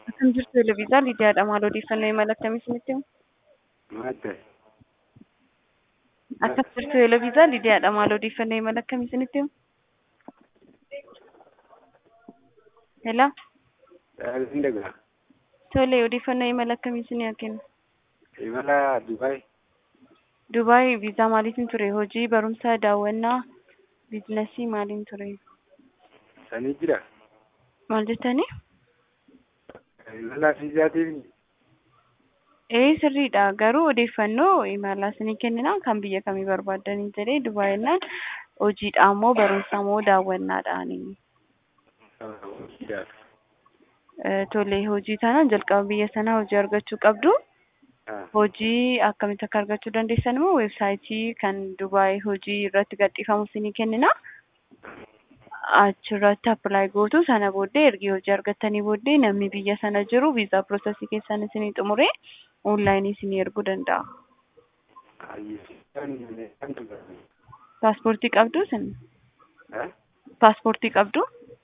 Akkam jirtu Eleviisaa Lidiyaadha. Maal odeeffannoo imala akkamii isinitti himu? Madda. Akkam jirtu Eleviisaa Lidiyaadha. Maal odeeffannoo imala akkamii isinitti himu? Hello. Daaliin dagaa. Tole odeeffannoo imala akkamii isinii kennu? Imala Dubaay. Dubaay viizaa maaliitiin ture? Hojii, barumsa, daawwannaa, biizinasii maaliin ture? Sanii jira. Maal jettanii? Imala fiizaatiin Ee sirriidha. Garuu odeeffannoo imala isinii kennina kan biyya kamii barbaaddanii jedhee Dubaay jennaan hojiidha moo barumsa moo daawwannaadhaani? hojiidhaaf. Tole hojii taanaan jalqaba biyya sanaa hojii argachuu qabdu. Hojii akkamitti akka argachuu dandeessan immoo weebsaayitii kan Dubaay hojii irratti gadhiifamu isinii kennina. Achirratti appilaayi gootu sana booddee ergi hojii argattanii booddee namni biyya sana jiru viizaa piroosesii keessan isinii xumuree onlaayinii isinii erguu danda'a. Paaspoortii qabdu isin? Paaspoortii qabdu?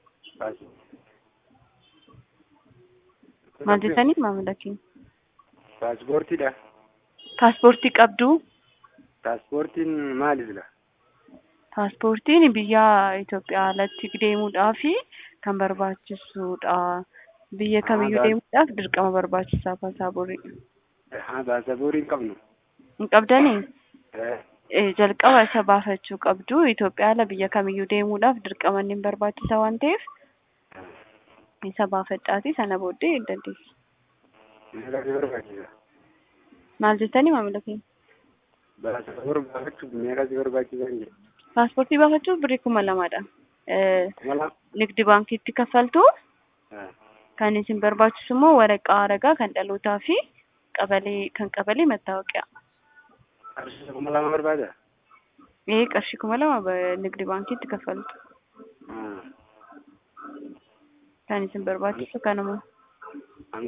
Maal jettanii maamila keenya? Paaspoortiidha. Paaspoortii qabdu? Paaspoortiin maalidha? Paaspoortiin biyya Itoophiyaa alatti deemuudhaaf kan barbaachisudha. Biyya kamiyyuu deemuudhaaf dirqama barbaachisaa paaspoortii. Haa paaspoortii hin qabnu. Hin qabdanii? Jalqaba isa baafachuu qabdu. Itoophiyaa ala biyya kamiyyuu deemuudhaaf dirqama inni barbaachisa waan ta'eef isa baafadhaati sana booddee dandeessi. Meeqa si barbaachisa? Maal jettanii maamila keenya? Paaspoortii baafachuuf meeqa si barbaachisa hin jedhu. Paaspoortii baafachuuf birrii kuma lamadha. Mala? Nigdi baankiitti kaffaltu kan isin barbaachisu immoo waraqaa ragaa kan dhalootaa fi qabalee kan qabalee mattaawoqiyaa. Qarshii kuma lama barbaada? Ee qarshii kuma lama nigdi baankiitti kaffaltu. Kan isin barbaachisu kanuma.